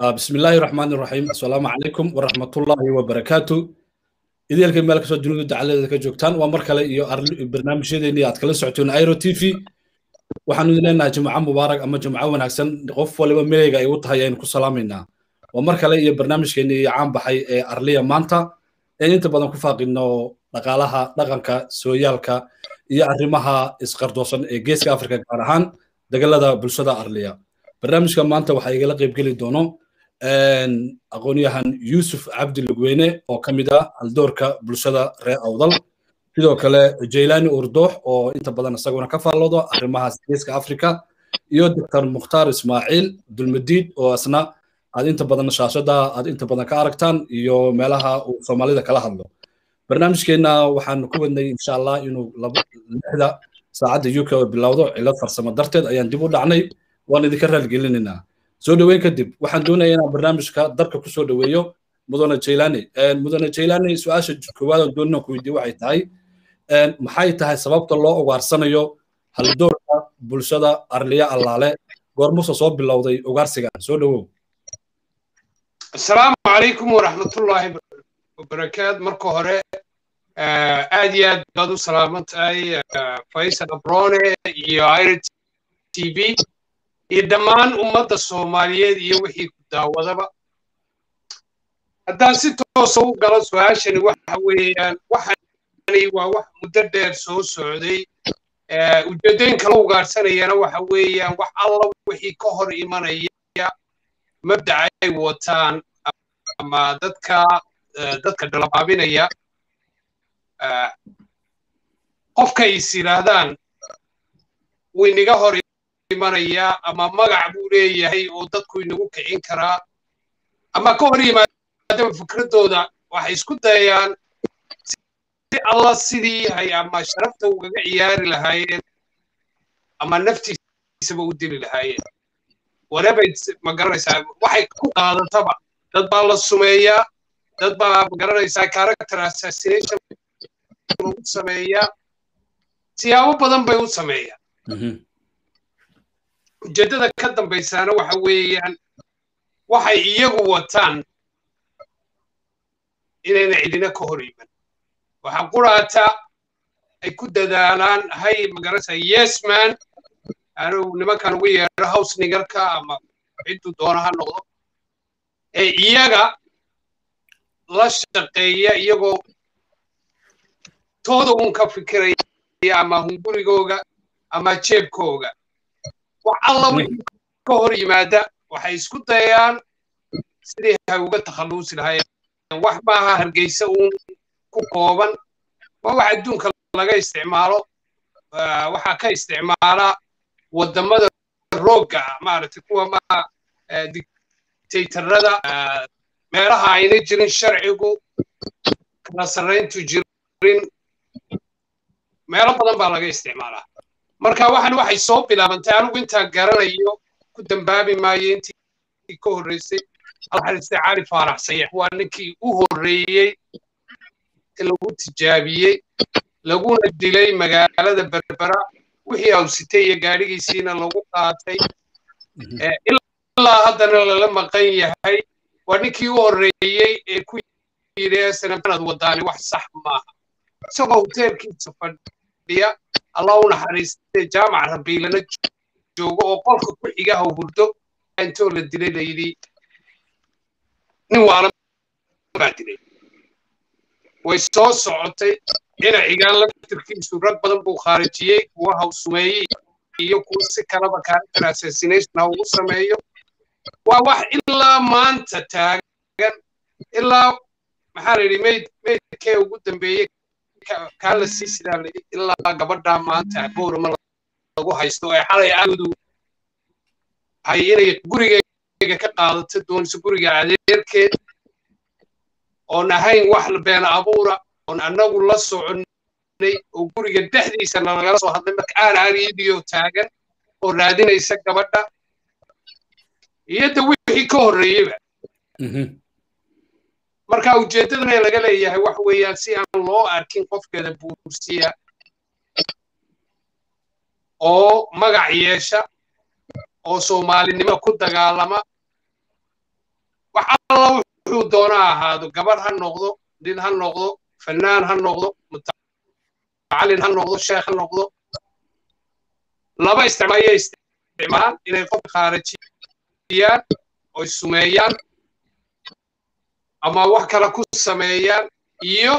بسم الله الرحمن الرحيم السلام عليكم ورحمة الله وبركاته إذا لكن مالك سو جنود دعالة ذلك جوكتان ومركلة إيو برنامج شيء إني أتكلم سعتون أيرو تي في waxaanu leenahay jimco mubaarak ama jimco wanaagsan qof waliba milayga ay u tahay aynu ku salaamayna waa mar kale iyo barnaamijkeeni iyo caan baxay ee arliya maanta een inta badan ku faaqino dhaqaalaha dhaqanka sooyaalka iyo arrimaha isqardoosan ee geeska afrika gaar ahaan degalada bulshada arliya barnaamijka maanta waxaa igala qaybgeli doono aqoonyahan yuusuf cabdi lugweyne oo ka mid ah haldoorka bulshada reer awdal sidoo kale jaylani urdoox oo inta badan isaguna ka faalloodo arrimahaas geeska africa iyo doctor mukhtaar ismaaciil dulmadiid oo isna aad inta badan shaashada aad inta badan ka aragtaan iyo meelaha uu soomaalida kala hadlo barnaamijkeenna waxaan ku wadnay insha allah inuu lixda saacadda uk oo bilowdo cilad farsamo darteed ayaan dib u dhacnay waan idinka raalgelinaynaa soo dhoweyn kadib waxaan doonayaa inaan barnaamijka darka kusoo dhoweeyo mudane jaylani mudane jaylani su-aasha koowaad oo doonina ku weydiye waxay tahay maxay tahay sababta loo ugaarsanayo haldoorka bulshada arliya allaale goormusa soo bilowday ugaarsigan soo dhowow asalaamu calaykum waraxmatullaahi wabarakaat marka hore aad iyo aad baad u salaaman tahay faysal abrone iyo irt t v iyo dhammaan ummadda soomaaliyeed iyo wixii ku daawadaba haddaan si toosa u galo su-aashani waxa weeyaan waxani waa wax muddo dheer soo socday ujeeddooyinka la ugaarsanayana waxa weeyaan wax alla wixii ka hor imanaya mabdaca ay wataan ama dadka dadka dhalabaabinaya qofka is yidhaahdaan waynaga hor imanaya ama magac buu leeyahay oo dadku inagu kicin karaa ama ka hor yimaadaba fikraddooda waxay isku dayayaan si alla sidii hay ama sharafta ugaga ciyaari lahaayeen ama naftiisaba u dili lahaayeen whatever ma garanaysaa waxay ku qaadataba dad baa la sumeeyaa dad baa ma garanaysaa character assassination lagu sameeyaa siyaabo badan bay u sameeyaan ujeeddada ka dambaysaana waxa weeyaan waxay iyagu wataan inayna cidina ka hor iman waxaa quraata ay ku dadaalaan hay magarasa yesman anuu nimankan ugu yeedho house nigarka ama cidduu doona ha noqdo ee iyaga la shaqeeya iyagoo tooda uun ka fikiraya ama hungurigooga ama jeebkooga wax alla wixii ka hor yimaada waxay isku dayayaan sidii hay uga takhalluusi lahaayeen wax maaha hargeysa uun ku kooban waa wax adduunka laga isticmaalo waxaa ka isticmaala waddamada roogga maaragtay kuwa maa dictatorada meelaha ayna jirin sharcigu kala sarrayntu jirin meelo badan baa laga isticmaalaa marka waxan waxay soo bilaabantay anigu intaan garanayo ku dambaabi maayo intii ka horreysay alxariiste cali faarax sayax waa ninkii u horreeyey lagu tijaabiyey laguna dilay magaalada berbera wixii awsitay iyo gaadhigiisiina lagu qaatay ilaa haddana lala maqan yahay waa ninkii u horreeyey ee ku yidhi sanabanaad wadaani wax sax maaha isagoo hoteelkiisa fadhiya allah u naxariistay jaamac rabiilana joogo oo qolka ku xigaha hurdo intoo la dilay la yidhi nin waalan baa dilay way soo socotay dhinacigan laftirkiisu rag badan buu khaarijiyey kuwa hawsumeeyey iyo kuwa si kalaba character assassination ha ugu sameeyo waa wax ilaa maanta taagan ilaa maxaa la yidhi mayd maydkee ugu dambeeyey kaa la sii sidaa la yidhi ilaa gabadhaa maanta boorama lagu haysto ee xalay aadu hay inay gurigeyga ka qaadato doonayso guriga adeerkeed oon ahayn wax been abuura oon annagu la soconnay oo guriga dhexdiisa nalagala soo hadlay marka aan ariidiyo taagan oo raadinaysa gabadha iyada wixii ka horreeyeyba marka ujeeddadana laga leeyahay wax weeyaan si aan loo arkin qofkeeda buursiya oo magac yeesha oo soomaalinimo ku dagaalama doona ha ahaado gabadh ha noqdo nin ha noqdo fanaan ha noqdo mutacalin ha noqdo sheekh ha noqdo laba isticmaalaya isticmaal inay qofka khaarajiyaan oy sumeeyaan ama wax kale ku sameeyaan iyo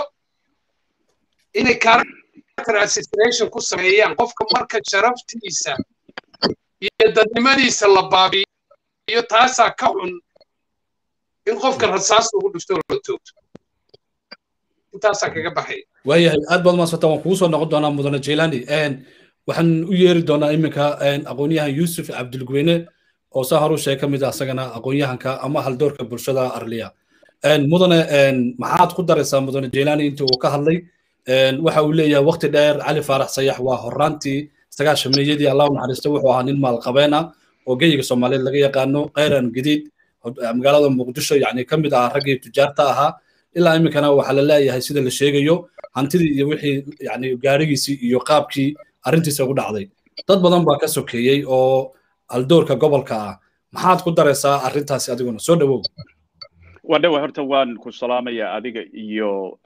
inay character assassination ku sameeyaan qofka marka sharaftiisa iyo dadnimadiisa la baabiyo taasaa ka xun in qofka rasaas ugu dhufto la toogto intaasaa kaga baxay waayahay aad baad umaadsantaa waan kugu soo noqon doonaa mudane jailani waxaan u yeeri doonaa iminka aqoonyahan yuusuf cabdilgweyne oo saa horu sheeg ka mid ah asagana aqoonyahanka ama haldoorka bulshada arliya mudane maxaad ku daraysaa mudane jailani intii uu ka hadlay waxa uu leeyahay waqti dheer cali faarax sayax waa horaantii sagaashameeyadii allah u naxariisto wuxuu ahaa nin maalqabeen ah oo geyiga soomaaliyeed laga yaqaano khayran gadiid magaalada muqdisho yani ka mid ahaa raggii tujaarta ahaa ilaa iminkana waxaa la leeyahay sida la sheegayo hantidii iyo wixii yani gaarigiisii iyo qaabkii arrintiisa ugu dhacday dad badan baa ka sokeeyey oo haldoorka gobolka ah maxaad ku daraysaa arrintaasi adiguna soo dhawow wadhawa horta waan ku salaamaya adiga iyo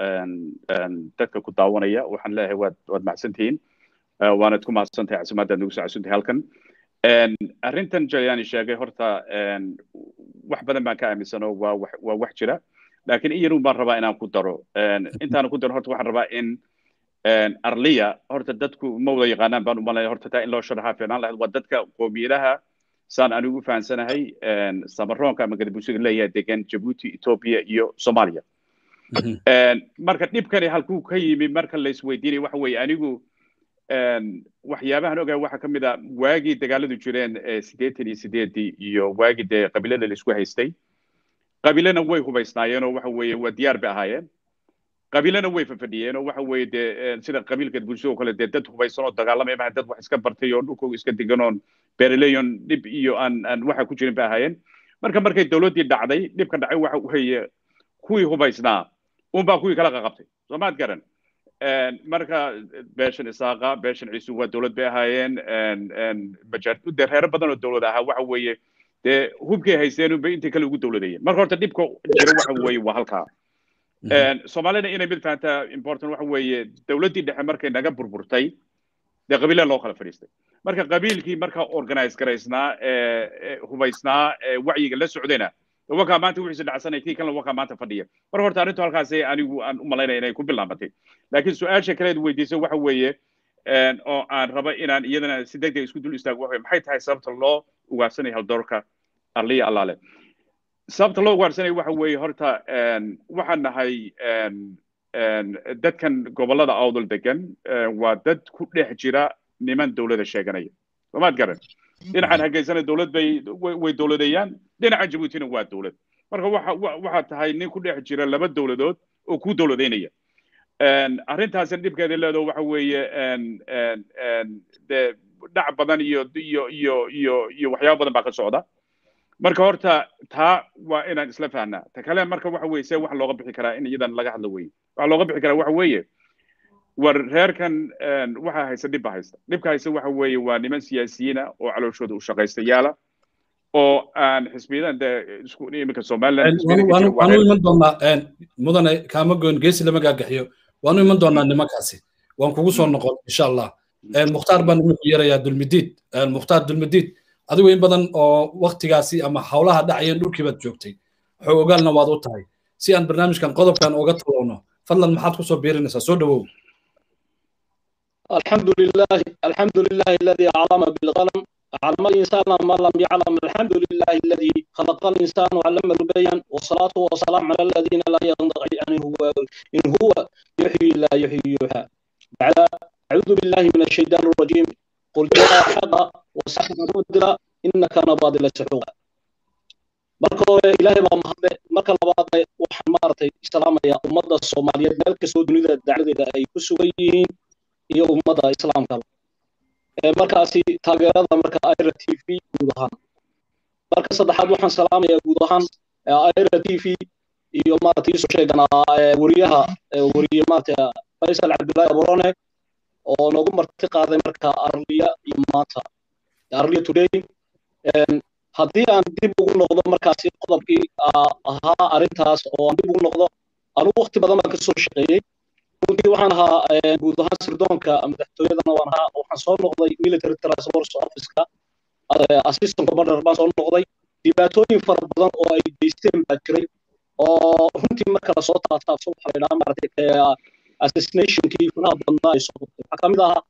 dadka ku daawanaya waxaan leeyahay waad waad mahadsantihiin waanad ku mahadsantahay casimaadaad nagu soo casuntay halkan arrintan jalyani sheegay horta wax badan baan ka aaminsanoo waa waa wax jira laakiin in yarun baan rabaa inaan ku daro intaan ku daro horta waxaan rabaa in arliya horta dadku ma wada yaqaanaan baan umalaya horta taa in loo sharaxaa fiicnaan lahayd waa dadka qoomiyadaha saan anigu u fahansanahay samaroonka ama gadabusiga leeyahay degan jabuuti ethiopia iyo soomaaliya marka dhibkani halkuu ka yimi marka la isweydiinaya waxa weeye anigu waxyaabahan ogahay waxaa ka mid a waagii dagaaladu jireen siddeetan iyo sideedii iyo waagii dee qabiilada laisku haystay qabiilana way hubaysnaayeen oo waxa weeye waa diyaar bay ahaayeen qabiilana way fafadhiyeen oo waxa weeye dee sida qabiilka bulshada oo kale dee dad hubaysan oo dagaalamaya maha dad wax iska bartay oo dhulkooga iska degan oon beeraleyon dhib iyo aan aan waxa ku jirin bay ahaayeen marka markay dowladdii dhacday dhibka dhacay waxa weeye kuwii hubaysnaa unbaa kuwii kala qaqabtay soo maad garan marka beeshan isaaqa beeshan ciisu waa dowlad bay ahaayeen de reero badan oo dowlad ahaa waxa weeye dee hubkay haysteen unbay intii kale ugu dowladayeen marka horta dhibka jira waxa weeye waa halkaa soomaalina inay mid fahantaa important waxa weeye dowladdii dhexe markay naga burburtay dee qabiila loo kala fadhiistay marka qabiilkii markaa organize garaysnaa hubaysnaa wacyiga la socdayna wakaa maanta wixiisa dhacsanay kii kalena wakaa maanta fadhiya marka horta arrintu halkaasi anigu aan u malaynaya inay ku bilaabatay laakiin su-aasha kaleed weydiisay waxa weeye oo aan raba inaan iyadana si deg deg isku dul istaago waxa maxay tahay sababta loo ugaarsanaya haldoorka arliya allaale sababta loo ugaarsanaya waxa weeye horta waxaan nahay dadkan gobollada awdal degan waa dad ku dhex jira niman dowlada sheeganaya soomaad garan dhinacan hargeysana dowlad bay way dowladeeyaan dhinaca jabuutina waa dowlad marka waxa waxaa tahay nin ku dhex jira laba dowladood oo ku dowladeynaya arrintaasina dhibkeeda leedo waxa weeye dee dhac badan iyo iyo iyo iyo iyo waxyaaba badan baa ka socda marka horta taa waa inaan isla fahnaa ta kale marka waxa weeye see wax looga bixi karaa in iyadan laga hadlo weye waxa looga bixi karaa waxa weeye war reerkan waxa haysta dhibba haysta dhibka haysta waxa weeye waa niman siyaasiyiina oo calooshooda u shaqaystayaala oo aan xisbiyadan de isku iminka somaliland waanu iman doonaa mudane kaama goyn geesi lama gaagaxiyo waanu iman doonaa nimankaasi waan kugu soo noqon insha allah mukhtaar baan iminku yarayaa dulmidiid mukhtaar dulmidiid adigu in badan oo waktigaasi ama howlaha dhacayeen dhulkii baad joogtay waxuu ogaalna waad u tahay si aan barnaamijkan qodobkan uga talowno fadlan maxaad kusoo biirinaysaa soo dhawow الحمد لله الحمد لله الذي علم بالقلم علم الإنسان ما لم يعلم الحمد لله الذي خلق الإنسان وعلم البيان والصلاة والسلام على الذين لا ينطق أن هو إن هو يحيي لا يحيي يحيى بعد أعوذ بالله من الشيطان الرجيم قل جاء حق وسحق مدرا إنك نباض لسحوقا marka hore ilaahay baa mahadle marka labaad waxaan maaragtay islaamaya ummadda soomaaliyeed meel kastoo dunida dacladeeda ay ku sugan yihiin iyo ummadda islaamka markaasi taageerada marka ira t v guud ahaan marka saddexaad waxaan salaamayaa guud ahaan ira t v iyo maaragtay isu sheeganaa wariyaha wariye maaragtay faysal cabdullaahi aburone oo noogu marti qaaday marka arliya iyo maanta arliya today haddii aan dib ugu noqdo markaasi qodobkii ahaa arrintaas oo aan dib ugu noqdo anugu waqti badan baan kasoo shaqeeyey runtii waxaan ahaa guud ahaan sirdoonka madaxtooyadana waan ahaa waxaan soo noqday military transport officeka assistant commander baan soo noqday dhibaatooyin fara badan oo ay geysteen baa jiray oo runtii marka lasoo taataabso waxaa la yidhaha maaragtay assassinationkii faraha badnaa ay soo noqday waxaa kamid ahaa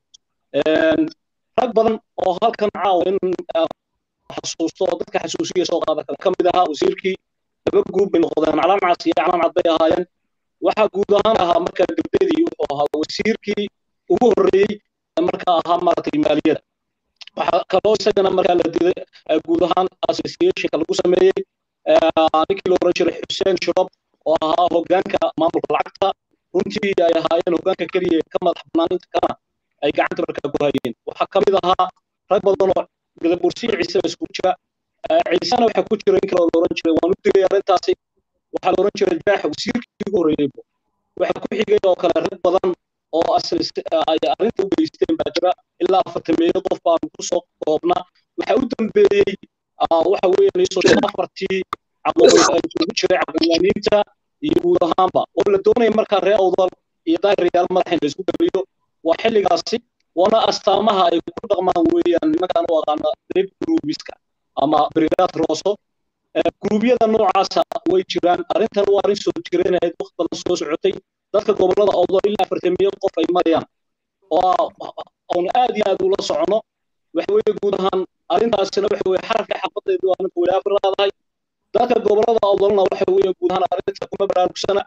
rag badan oo halkan caawa in xasuusto oo dadka xasuusiya soo qaada kale ka mid ahaa wasiirkii laba gruub bay noqdeen calaan cas iyo calaan cad bay ahaayeen waxaa guud ahaan ahaa marka gabdadii wuxuu ahaa wasiirkii ugu horreeyey markaa ahaa maaragtay maaliyada waxaa kaloo isagana markaa la diday guud ahaan associationka lagu sameeyey ninkii la oran jiray xuseen shirob oo ahaa hoggaanka maamulka lacagta runtii ay ahaayeen hoggaanka keliya ka madax bannaaninta kana ay gacanta markaa ku hayeen waxaa ka mid ahaa rag badan oo gadabursiyo ciise isku jira ciisena waxaa ku jira in kale oo la oran jiray waan u digay arrintaasi waxaa la oran jiray jaax wasiirkii ugu horreeyey waxaa ku xigay oo kale rag badan oo ay arrinta u geysteen baa jira ilaa afartameeyo qof baan kusoo koobna waxaa u dambeeyey waxa weeyaan isoo afartii isugu jiray caqliyaaniinta iyo guud ahaanba oo la doonaya markaa reer awdal iyo daahiryaal madaxa in la isku geliyo waa xilligaasi waana astaamaha ay ku dhaqmaan weeyaan nimankaan u aqaana rib gruubiska ama brigad roso gruubyada noocaasa way jiraan arrintan waa arrin soo jireenayd waqti badan soo socotay dadka gobollada awdal ilaa afartamiyo qof ay marayaan oo oon aad iyo aad ula socono waxa weeye guud ahaan arrintaasina waxa weeye xarafka xabadeedu waa ninka wadaafir leedahay dadka gobollada awdalna waxa weeye guud ahaan arrinta kuma baraarugsana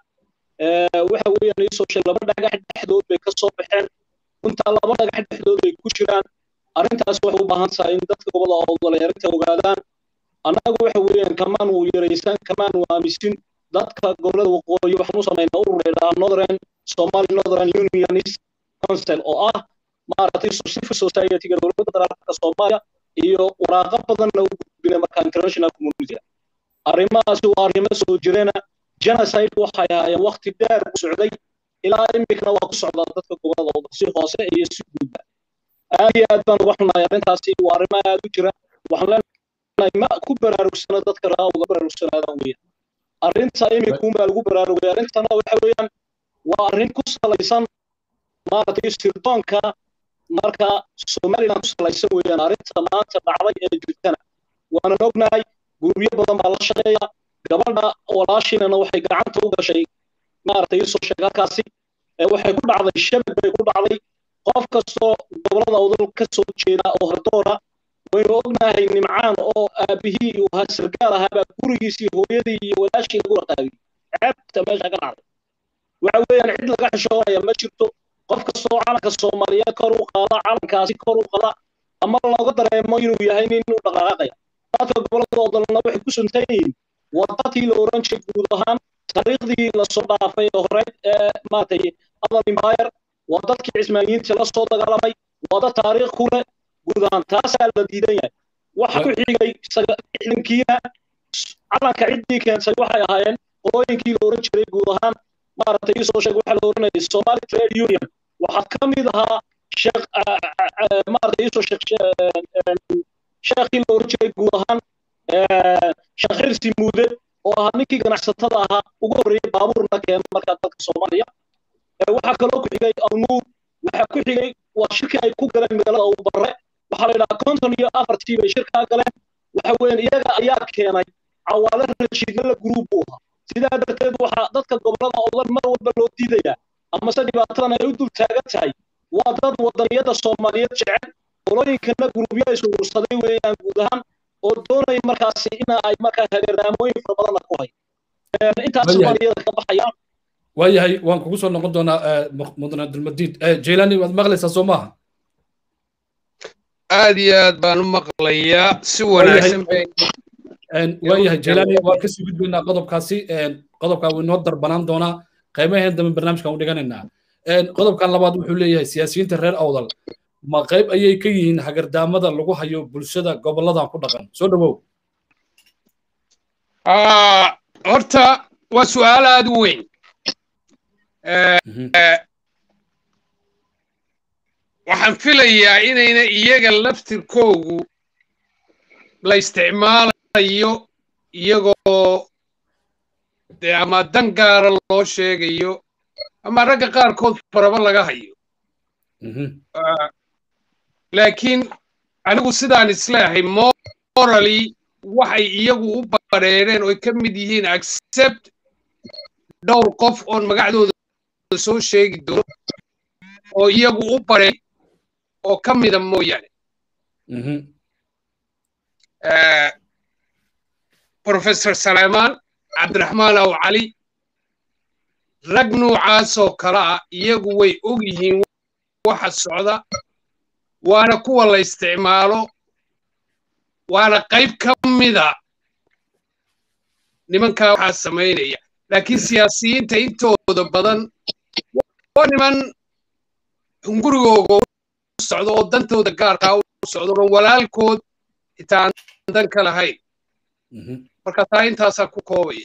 waxa weeyaan iisoo sheeg laba dhagax dhexdood bay ka soo baxeen runtaa laba dhagax dhexdood bay ku jiraan arrintaas waxay u baahan tahay in dadka gobollada awdal ay arrinta ogaadaan annagu waxa weeyaan kamaan uu yaraysan kamaan uu aamisin dadka gobollada waqooyi waxaan u samaynaa urur laydhaha northern somali northern unionist council oo ah maaragtay civil society-ga dowladda federaalka soomaaliya iyo waraaqo badanna u gudbina marka international community arrimahaasi waa arrimo soo jireena genocide waxay ahaayeen waqti dheer u socday ilaa imikana waa ku socdaa dadka gobollada wada si hoose iyo si guudba aad iyo aad baan uga xunahay arrintaasi waa arrimo aad u jira waxaan leenahay ma ku baraarugsana dadka raawda baraarugsanaadaan weeyaan arrinta imikuunbaa lagu baraarugay arrintana waxa weeyaan waa arrin ku salaysan maaragtay sirdoonka marka somaliland ku salaysan weeyaan arrinta maanta dhacday ee jirtana waanan ognahay gurubyo badan baa la shaqeeya gabadha walaashiinana waxay gacanta u gashay maaragtay isoo sheeg halkaasi waxay ku dhacday shabag bay ku dhacday qof kastoo gobollada awdal ka soo jeeda oo hardoora waynu ognahay nimcaan oo aabihii uu sargaal ahaabaa gurigiisii hooyadii iyo walaashii lagu raqaabiyey ceebta meesha ka dhacday waxa weeyaan cid laga xishoonaya ma jirto qof kastoo calanka soomaaliyeed kor u qaada calankaasi kor u qada ama looga dareemo inuu yahay nin inuu dhaqaaqaya dadka gobollada wadalna waxay ku suntan yihiin wadadii la oran jiray guud ahaan taariikhdii lasoo dhaafay ee horeyd ee maaragtay adal empire waa dadkii cismaaniyiinta la soo dagaalamay waa dad taariikh ku leh guud ahaan taasaa la diidan yahay waxa ku xigay ciidankiina calanka ciddii keentay waxay ahaayeen qolooyinkii la oran jiray guud ahaan maaragtay isoo sheeg waxaa la oranayay somali trade union waxaa ka mid ahaa sheekh maaragtay isoo sheeg sheekhii la oran jiray guud ahaan sheekh xirsi muude oo ahaa ninkii ganacsatada ahaa ugu horreeyey baabuurna keena markaa dalka soomaaliya waxaa kaloo ku xigay alnuur waxaa ku xigay waa shirkii ay ku galeen magaalada uu barre waxaa la yidhaha konton iyo afartii bay shirkaa galeen waxa weeyaan iyaga ayaa keenay cawaale rashiidna la guruub buu ahaa sidaa darteed waxaa dadka gobollada oo dhan mar walba loo diidayaa amase dhibaatadan ay u dul taagan tahay waa dad wadaniyada soomaaliyeed jecel qolooyinkana guruubyo isuursaday weeyaan guud ahaan oo doonaya markaasi in ay markaa hageerdaamooyin fara badanna ku hay intaas soomaaliyada ka baxayaan waayahay waan kugu soo noqon doonaa mudane abdulmadiid jaylani waad maqlaysaa soo maaha aad iyo aad baan u maqlayaa si wanaagsan bay waayahay jaylani waan kasii gudbaynaa qodobkaasi qodobkaa wuu inoo darbanaan doonaa qaybaheen dambe barnaamijkan u dhiganaynaa qodobkan labaad wuxuu leeyahay siyaasiyiinta reer awdal ma qayb ayay ka yihiin hagardaamada lagu hayo bulshada goboladan ku dhaqan soo dhawow horta waa su'aal aad u weyn waxaan filayaa inayna iyaga laftirkoogu la isticmaalayo iyagoo dee ama dan gaara loo sheegayo ama ragga qaarkood faraba laga hayo laakiin anigu sidaan isleeyahay morally waxay iyagu u bareereen oo ay ka mid yihiin accept dhowr qof oon magacdooda soo sheegi doono oo iyagu u bareer oo ka mida mooyaane professor saleymaan cabdiraxmaan aw cali rag noocaasoo kale ah iyagu way og yihiin waxa socda waana kuwa la isticmaalo waana qayb ka mida nimankaa waxaa samaynaya laakiin siyaasiyiinta intooda badan waa niman hungurigooga u socdo oo dantooda gaarkaa u socdo oo walaalkood xitaa aan dan ka lahayn marka taa intaasaa ku koobaya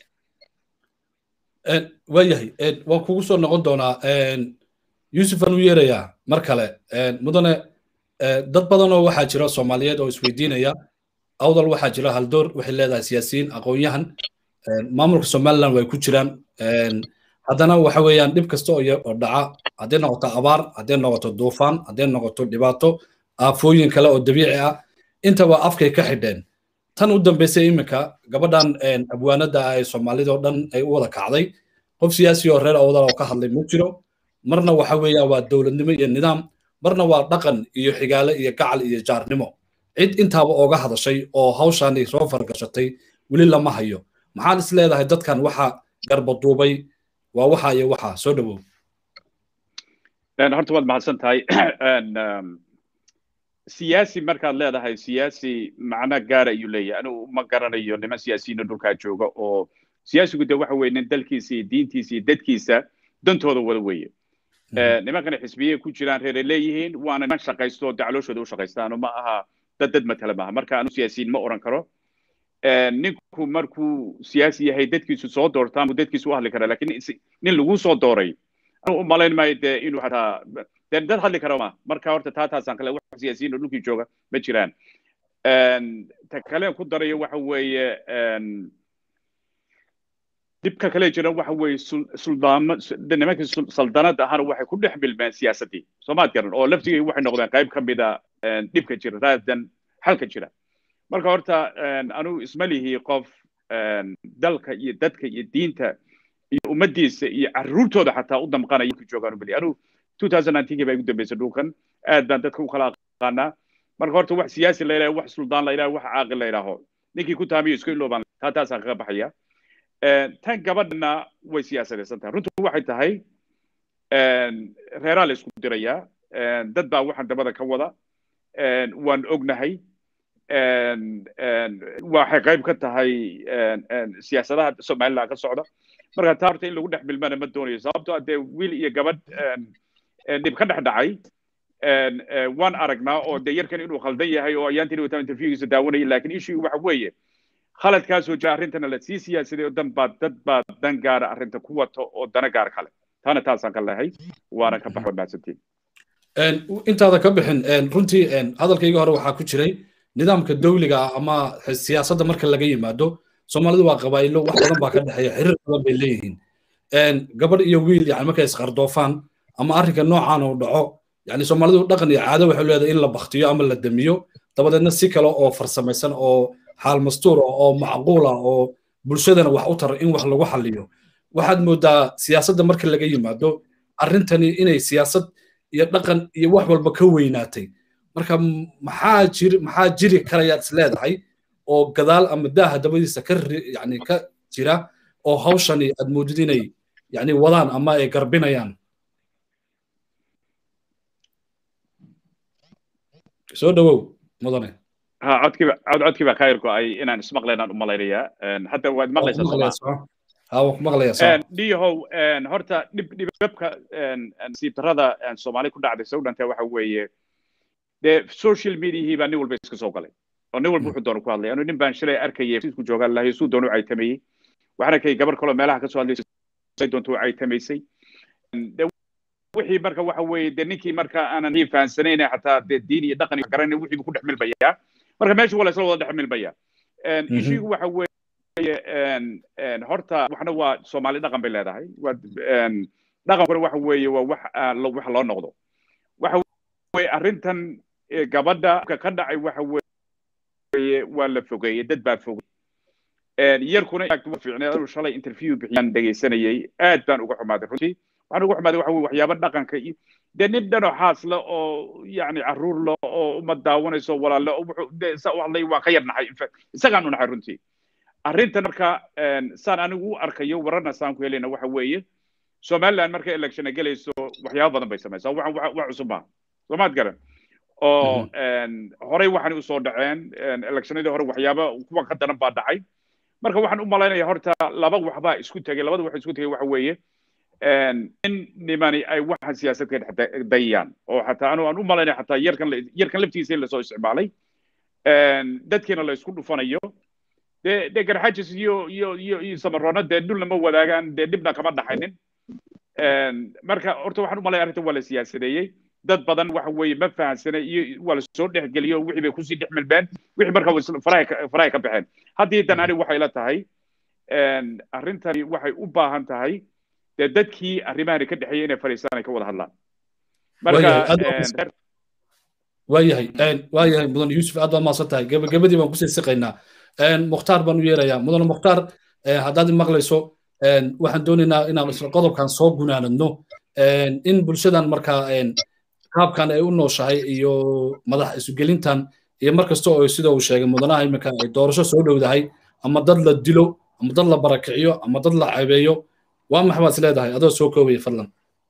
waayahay waan kugu soo noqon doonaa yuusuf aan u yeerayaa mar kale mudane dad badanoo waxaa jira soomaaliyeed oo isweydiinaya awdal waxaa jira haldoor waxay leedahay siyaasiyiin aqoon-yahan maamulka somaliland way ku jiraan haddana waxa weeyaan dhib kasta oo dhaca hadday noqoto abaar hadday noqoto duufaan hadday noqoto dhibaato aafooyin kale oo dabiici ah intaba afkay ka xidheen tan u dambaysay iminka gabadhan abwaanada ah ee soomaalida oo dhan ay u wada kacday qof siyaasi oo reer awdal oo ka hadlay ma jiro marna waxa weeyaan waa dowladnimo iyo nidaam marna waa dhaqan iyo xigaale iyo gacal iyo jaarnimo cid intaaba ooga hadashay oo hawshaani soo fargashatay weli lama hayo maxaan is leedahay dadkan waxa garbaduubay waa waxa iyo waxa soo dhowow horta waad mahadsan tahay siyaasi markaad leedahay siyaasi macno gaara ayuu leeyahay anigu ma garanayo niman siyaasiyiina dhulkaa jooga oo siyaasigu de waxa weye nin dalkiisa iyo diintiisa iyo dadkiisa dantooda wada weeye nimankana xisbiyey ku jiraan reeray leeyihiin waana niman shaqaysto oo daclooshooda u shaqaystaano ma aha dad dad matala maaha marka anu siyaasiyiin ma oran karo ninku markuu siyaasi yahay dadkiisu soo doortaan buu dadkiisu u hadli karaa lakin nin lagu soo dooray anu u malayn maayo dee inuu hataa dee dad hadli kara ma marka horta taa taasaan kale wax siyaasiyiin oo dhulkii jooga ma jiraan ta kale ku darayo waxa weeye dhibka kale jira waxa weeye suldaamo nimankii saldanada ahana waxay ku dhex milmeen siyaasaddii soomaad garan oo laftigay waxay noqdeen qayb ka mida dhibka jira raadan xalka jira marka horta anugu isma lihi qof dalka iyo dadka iyo diinta iyo ummaddiisa iyo carruurtooda xataa u damqanaya ku joogaan umali anugu two thousand nineteen baa igu dambeysay dhulkan aad baan dadka u kala aqaanaa marka horta wax siyaasi la yidhaho wax suldaan la yidhaho wax caaqil la yidhaaho ninkii ku taamiyo iska iloobaan taa taasaan kaga baxaya tan gabadhana way siyaasadaysan tahay runtu waxay tahay reeraa la isku dirayaa dad baa waxaan dabada ka wada waan ognahay waxay qayb ka tahay siyaasadaha somaliland ka socda marka taa horta in lagu dhex milmana ma doonayo sababtoo dee wiil iyo gabadh dhib ka dhex dhacay waan aragnaa oo dee yarkan inuu khaldan yahay oo ayaantiin wataa interviewgiisa daawanaya lakin issue waxa weeye khaladkaasoo jira arrintana la sii siyaasaday oo dan baa dad baa dan gaara arrinta ku wato oo dana gaar kale taana taasaan ka lehay waana ka baxo mahadsantiin intaada ka bixin runtii hadalkayga hore waxaa ku jiray nidaamka dawliga ah ama siyaasadda marka laga yimaado soomaalidu waa qabaa'ilo wax badan baa ka dhexeeya xiriir badan bay leeyihiin gabadh iyo wiil yani markay isqardoofaan ama arrinka noocan uu dhaco yani soomaalidu dhaqan iyo caado waxay leedahay in la baktiyo ama la damiyo dabadeedna si kale oo farsamaysan oo xaal mastuur ah oo macquul ah oo bulshadana wax u tara in wax lagu xalliyo waxaad moodaa siyaasadda marka laga yimaado arrintani inay siyaasad iyo dhaqan iyo wax walba ka weynaatay marka maxaa jiri maxaa jiri karayaad is leedahay oo gadaal ama daaha dabadiisa ka yani ka jira oo hawshani aad moodid inay yani wadaan ama ay garbinayaan soo dhowow mudane ha codkiiba cod codkiiba khayrku ay inaan ismaqlaynaan u malaynayaa hadda waad maqlaysaa dhiyahow horta dhib dhibabka nasiibtarada soomaali ku dhacday soo dhantee waxa weeye dee social mediahii baa nin walba iska soo galay oo nin walba wuxuu doona ku hadlay anu nin baan shalay arkayay isku joogaan lahay suu doona u caytamayey waxaan arkayay gabar kaloo meelaha ka soo hadlaysay doonta u caytamaysay wixii marka waxa weeye dee ninkii marka aanan fahansanayn xataa dee diin iyo dhaqan iyo garanay wixii buu ku dhex milbayaa marka meesha waa la isla wada dhex milmaya ishigu waxa weeye horta waxna waa soomaali dhaqan bay leedahay dhaqankuna waxa weeye waa wax wax loo noqdo waxa weeye arrintan gabadha ka dhacay waxa weeye waa la fogeeyey dad baa fogey yarkuna fiicnay anuu shalay interview bixiyaan dhegaysanayay aad baan uga xumaaday runtii waxaan uga xumaaday waxa weye waxyaaba dhaqanka iyo dee nin dhanoo xaasle oo yani carruur le oo uma daawanayso walaalle sa u hadlay waa ka yar naxay isagaan u naxay runtii arrintan marka saan anigu u arkayo wararna saan ku helayna waxa weeye somaliland marka election ay gelayso waxyaaba badan bay samaysaa wax cusub maaha soomaad garan oo horey waxaan usoo dhaceen electionadii hore waxyaaba kuwa ka daran baa dhacay marka waxaan u malaynaya horta laba waxbaa isku tegay labada wax isku tegay waxa weeye in nimani ay waxaan siyaasadka dhex dayayaan oo xataa anu aan u malaynaya xataa yarkan yarkan laftiisa in lasoo isticmaalay dadkiina la isku dhufanayo dee dee garxajis iyo iyo iyo iyo samaroona dee dhulna ma wadaagaan dee dhibna kama dhaxaynin marka horta waxaan u malaya arrintan waa la siyaasadeeyey dad badan waxa weeye ma fahansana iyo waa lasoo dhexgeliyo wixii bay kusii dhex milbeen wixii marka farahay ka baxeen haddii dan ani waxay la tahay arrintani waxay u baahan tahay dee dadkii arrimahani ka dhexeeyay inay fadhiistaan ay ka wada hadlaan marka waayahay waayahay mudan yuusuf aad baad mahadsan tahay gebagabadii baan kusii siqaynaa mukhtaar baan u yeerayaa mudan mukhtaar haddaad maqlayso waxaan doonaynaa inaan isla qodobkan soo gunaanadno in bulshadan markaa qaabkan ay u nooshahay iyo madax isugelintan iyo mar kasta oo sida uu sheegay mudanaha iminka ay doorasho soo dhowdahay ama dad la dilo ama dad la barakiciyo ama dad la cebeeyo waa maxa baad is leedahay adoo soo koobaya fadlan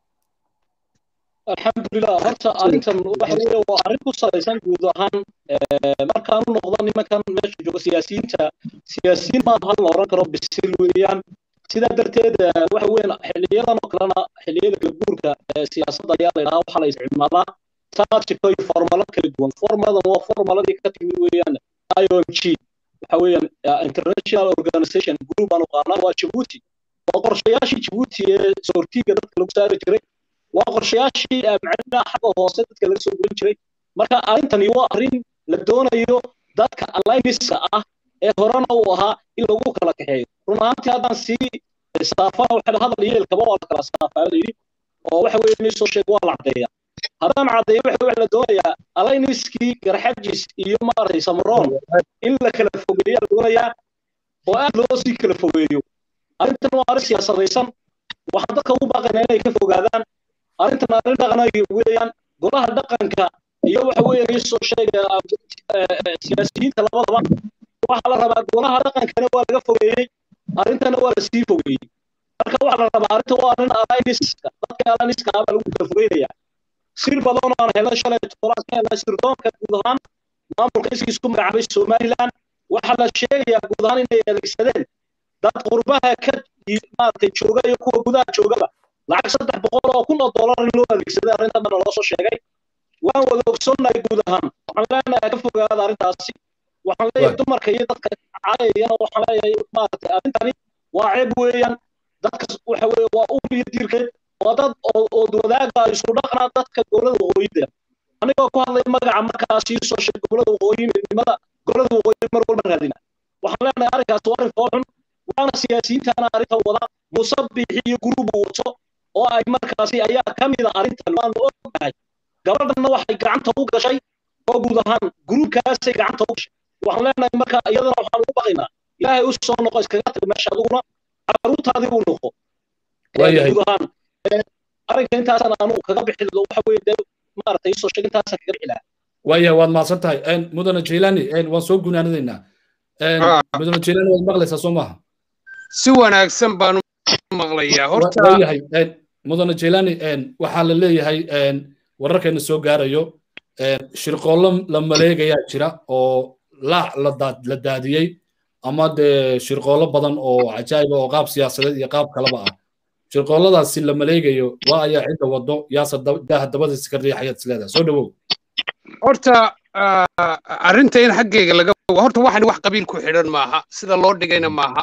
alxamdulilah horta arrintan waxa weeye waa arrin ku salaysan guud ahaan markaan u noqdo nimankan meesha jooga siyaasiyiinta siyaasiyiin maaha hal la oran karo bisil weeyaan sidaa darteed waxa weeyaan xiliyadan oo kalena xiliyada kala guurka siyaasadda ayaa la yidhahaa waxaa la isticmaalaa taajiko iyo formalo kala duwan formaladan waa formaladii ka timid weeyaan i o m g waxa weeyaan international organization group aan uqaanaa waa jabuuti waa qorshayaashii jabuuti ee soortiga dadka lagu saari jiray waa qorshayaashii macnaha xagga hoose dadka laga soo gurin jiray marka arrintani waa arrin la doonayo dadka allianceska ah ee horena uu ahaa in lagu kala kaxeeyo run ahaantii haddaan sii saafana waxa hadal yeelkaba waa la kala saafaa la yidhi oo waxa weeye inay soo sheeg waa la caddeeya haddaan caddeeyo waxa waxa la doonayaa alliancekii garxajis iyo maaragtay samroon in la kala fogeeyo la doonayaa oo aad loo sii kala fogeeyo arrintan waa arrin siyaasadaysan waxaan dadka ugu baaqaynaa inay ka fogaadaan arrintan arrin dhaqanay weeyaan golaha dhaqanka iyo waxa weeye inay soo sheegaya siyaasiyiinta labadaba waxaa la rabaa golaha dhaqankana waa laga fogeeyey arrintana waa lasii fogeeyey marka waxaa la rabaa arrinta waa arrin aliniska dadka aliniska ah baa lagu kala fogeynaya sir badan oo aan helay shalay todobaad ka helnay sirdoonka guud ahaan maamulka iskiisku magacaabay somaliland waxaa la sheegayaa guud ahaan inay adeegsadeen dad qurbaha ka maaragtay jooga iyo kuwa gudaha joogaba lacag saddex boqol oo kun oo dollar in loo adeegsaday arrintan bana loo soo sheegay waan wada ogsoonnahay guud ahaan waxaan leenahay ka fogaada arrintaasi waxaan leeyahay dumarka iyo dadka caayayana waxaan leeyahay maaragtay arrintani waa ceeb weeyaan dadka waxa weeye waa ul iyo diirkeed waa dad oo wadaaga isku dhaqna dadka gobolada waqooyida anigoo ku hadlay magaca markaas ii soo sheeg gobolada waqooyi midnimada gobolada waqooyi mar walba raadina waxaan leenahay arrinkaas waa arrin foolxun waana siyaasiyiintana arrinta wada muuse biixi iyo guruubu wato oo ay markaasi ayaa ka mid a arrintan waanu ognahay gabadhanna waxay gacanta u gashay oo guud ahaan guruubkaasay gacanta u gashay waxaan leenahay marka iyadana waxaan ugu baqaynaa ilaahay u soo noqo iskaga tag meesha adiguna caruurtaadii uu noqo guud ahaan arrinka intaasaan aanu kaga bixi waxa weeye dee maaragtay isoo sheeg intaasaan kaga bixi lahaa waayahay waad mahadsan tahay mudane jailani waan soo gunaanadaynaa mudane jailani waad maqlaysaa soo maaha si wanaagsan baan maqlayaa horta waayahay mudane jailani waxaa la leeyahay wararkeena soo gaarayo shirqoollo la maleegayaa jira oo laac la daadiyey ama dee shirqoollo badan oo cajaa'iba oo qaab siyaasadeed iyo qaab kaleba ah shirqoolladaasi la maleegayo waa ayaa cidda wado yaase daaha dabadiisa ka riixayaad isleedahay soo dhawow horta arrinta in xaggayga laga horta waxan wax qabiil ku xidhan maaha sida loo dhigayna maaha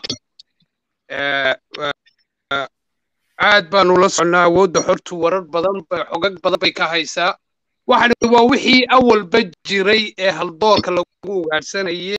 aad baanu la soconnaa awoodda xortu warar badan xogag badan bay ka haysaa waxani waa wixii awalba jiray ee haldoorka lagu lagu ugaadhsanayay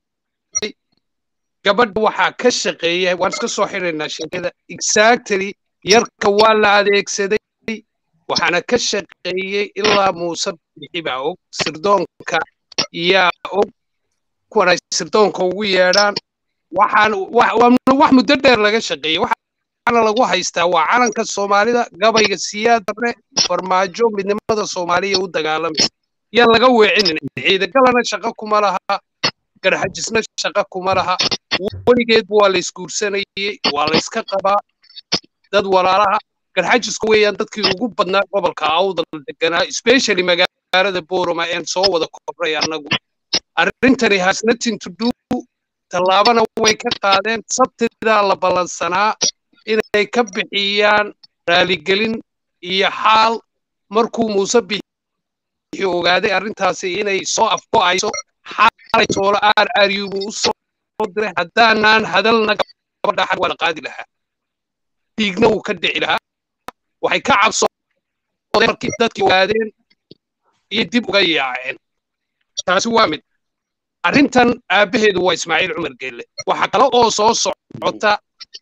gabadha waxaa ka shaqeeya waan iska soo xiraynaa sheekada exactly yarka waa la adeegsaday waxaana ka shaqeeyey ilaa muuse bixi baa og sirdoonka yaa og kuwan ay sirdoonka ugu yeedhaan waxaan wax muddo dheer laga shaqeeyey waxaana lagu haystaa waa calanka soomaalida gabayga siyaadare farmaajo midnimada soomaaliya u dagaalamay yaa laga weecinin ciidagalana shaqo kuma laha garxajisna shaqo kuma laha weligeedba waa la isguursanayey waa la iska qabaa dad walaalaha garxajisku weeyaan dadkii ugu badnaa gobolka awdal deganaa especially magaalada boroma een soo wada kobray annagu arrintani has nothing to do tallaabana way ka qaadeen sabtidaa la ballansanaa inay ka bixiyaan raaligelin iyo xaal markuu muuse bixi ogaaday arrintaasi inay soo afgo'ayso xaalay toolo aar aaryubu u soo diray haddaanaan hadalna gabadha xag waa la qaadi lahaa dhiigna wuu ka dhici lahaa waxay ka cabsoodeen markii dadkii ogaadeen iyo dib uga yaaceen taasi waa mid arrintan aabbaheedu waa ismaaciil cumar geelle waxaa kale oo soo socota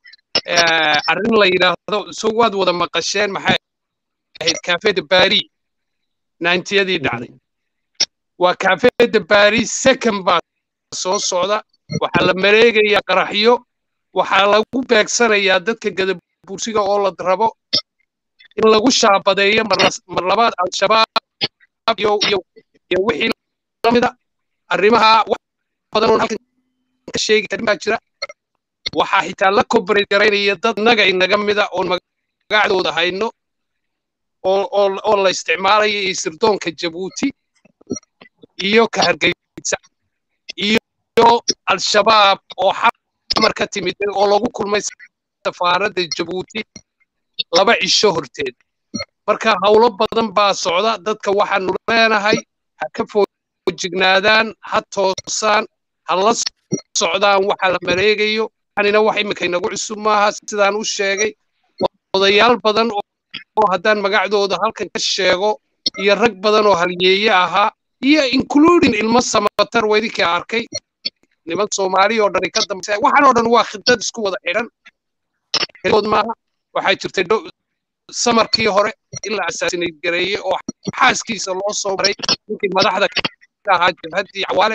arrin la yidhaahdo so waad wada maqasheen maxay ahayd kaafeeda baari naintiyadii dhacday waa kaafeeda baari second baa soo socda waxaa la mareegayaa qaraxyo waxaa lagu beegsanayaa dadka gadabursiga oo la rabo in lagu shaabadeeyo mar labaad al-shabaab iyo wixii lamida arrimaha wax badan oon halkan ka sheegi karin baa jira waxaa xitaa la kobaray garaynaya dad naga inaga mida oon magacdooda hayno oo la isticmaalaya iyo sirdoonka jabuuti iyo ka hargeysa iyo al-shabaab oo xamar ka timid oo lagu kulmay safaaradda jabuuti laba cisho horteed marka howlo badan baa socda dadka waxaanu leenahay ha ka foojignaadaan ha toosaan ha la socdaan waxa la mareegayo anina wax imika inagu cusub maaha sidaan u sheegay odayaal badan oo haddaan magacdooda halkan ka sheego iyo rag badan oo halyeeye ahaa iyo including ilmo samatar wedinkii arkay niman soomaali oo dhani ka dambaysa waxaan oo dhan waa khidad isku wada xidhan heligood maaha waxaa jirtay samarkii hore in la asaasinay gareeye oo xaaskiisa loo soo maray ninkii madaxda ka ahaa jabhaddii cawaale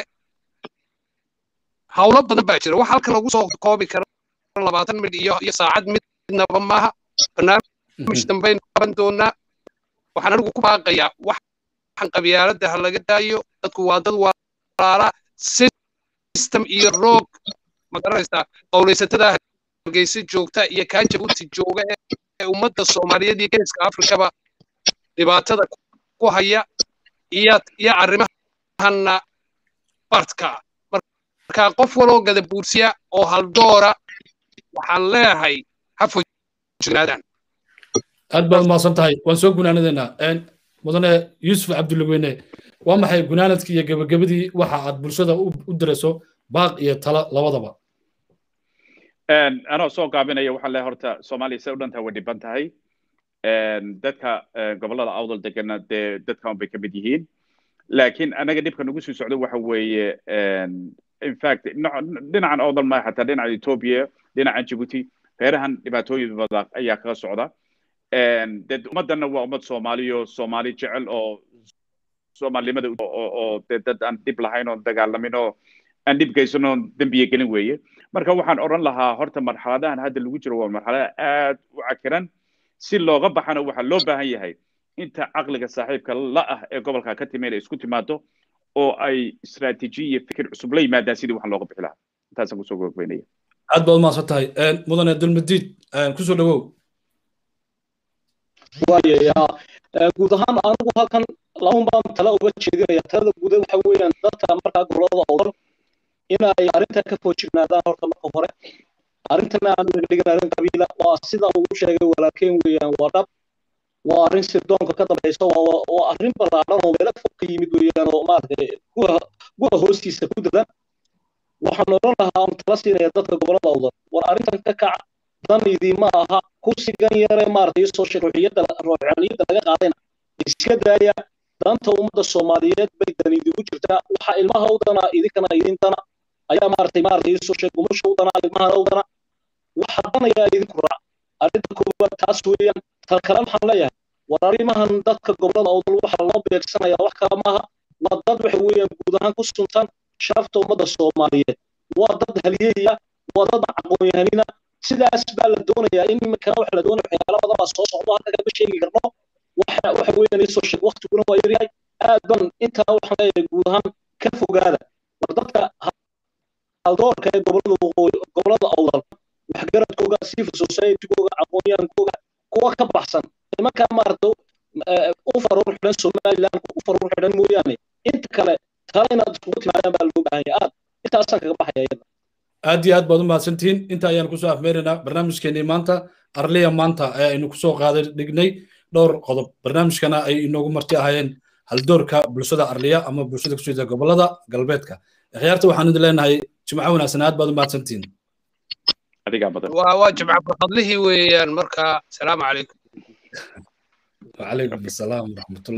howlo badan baa jira wax halkan lagu soo koobi kara labaatan midh iyo iyo saacad midnaba maaha barnaamij dambaynu qaban doonaa waxaan anigu ku baaqayaa waxan qabyaaladda ha laga daayo dadku waa dad walaala system iyo roog ma garanaysaa qowlaysatada hargeysa joogta iyo kaa jabuuti jooga ee ummadda soomaaliyeed iyo geeska afrikaba dhibaatada ku haya iyo iyo arrimahana bartka marka qof waloo gadabuursiya oo haldoora waxaan leeyahay ha fojignaadaan aad baad umahadsan tahay waan soo gunaanadeynaa mudane yuusuf cabdulweyne waa maxay gunaanadkii iyo gebagabadii waxa aad bulshada u dirayso baaq iyo tala labadaba anoo soo gaabinaya waxaan leeyahay horta soomaaliya say u dhantahay way dhiban tahay dadka gobollada awdal degana dee dadkan bay ka mid yihiin laakiin anaga dhibka nagu sii socdo waxa weeye in fact dhinacan awdal maaha xataa dhinaca ethiopia dhinacan djibouti reerahan dhibaatooyin badan ayaa kaga socda dee ummaddanna waa ummad soomaaliyo soomaali jecel oo soomaalinimada oo dee dad aan dhib lahayn oon dagaalamin oo aan dhib geysan oon dembiye gelin weeye marka waxaan odhan lahaa horta marxaladahan hadda lagu jiro waa marxalada aad u cakiran si looga baxana waxaa loo baahan yahay inta caqliga saaxiibka la ah ee gobolka ka timi inay isku timaado oo ay istaraatiiji iyo fikir cusub la yimaadaan sidii waxaan looga bixi lahaa intaasaan kusoo gogbeynaya aad baad umahadsan tahay mudane dulmadiid kusoo dhawow waayayaa guud ahaan anigu halkan laban baan tala uga jeedinaya talada guuda waxa weeyaan dadka markaa gobolada awdal inay arrinta ka foojignaadaan horta marka hore arrintana aan dhigdhigan arrin qabiila waa sida uu sheegay walaalkeen weeyaan waa dhab waa arrin sirdoonka ka dambaysa waa arrin ballaadhan oo meelo fog ka yimid weeyaan oo maaragtay guha hoostiisa ku dadan waxaan odhan lahaa on tala siinaya dadka gobolada awdal war arrintan ka kac dan idiima aha kursigan yare maaragtay soo ruuxiyadda ruuxaniyadda laga qaadayna iska daaya danta ummadda soomaaliyeed bay dani idigu jirtaa waxa ilmaha u dana idinkana idin dana ayaa maaragtay maaragtay iisoo sheeg gumasha u dana ilmahana u dana waxa danayaa idinku raac arrinta koowaad taas weeyaan tal kale waxaan leeyahay war arrimahan dadka gobolada awdal waxa loo beegsanaya wax kale maaha waa dad waxa weeyaan guud ahaan ku suntan sharafta ummadda soomaaliyeed waa dad halyeeya waa dad aqoon-yahanina sidaas baa la doonayaa in iminkana waxa la doonaya waxyaala badan baa soo socdo halka kama sheegi karno waxa waxa weeyaan isoo sheeg waqtiguna waa yaryahay aad ban intaa waxaan leeyahay guud ahaan ka fogaada war dadka haldoorka ee gobolada waqooyi gobolada awdal waxgaradkooga civil society-googa aqoon-yahankooga kuwa ka baxsan nimankaa maaragta u faruur xidhan somaliland u faruur xidhan mooyaane inta kale tala inaad iskugu timaadaan baa loo baahan yahay aad intaasaan kaga baxaya iyada aad iyo aad baad u mahadsantihiin inta ayaan kusoo afmeeraynaa barnaamijkeenii maanta arliya maanta ee aynu kusoo qaaday dhignay dhowr qodob barnaamijkana ay inoogu marti ahaayeen haldoorka bulshada arliya ama bulshada kusoo jeeda gobolada galbeedka akhyaarta waxaan idin leenahay jimco wanaagsan aad baad u mahadsantihiin adigaa badan waa jimca barkadlihii weeyaan marka salaamu calaykum وعليكم السلام ورحمة الله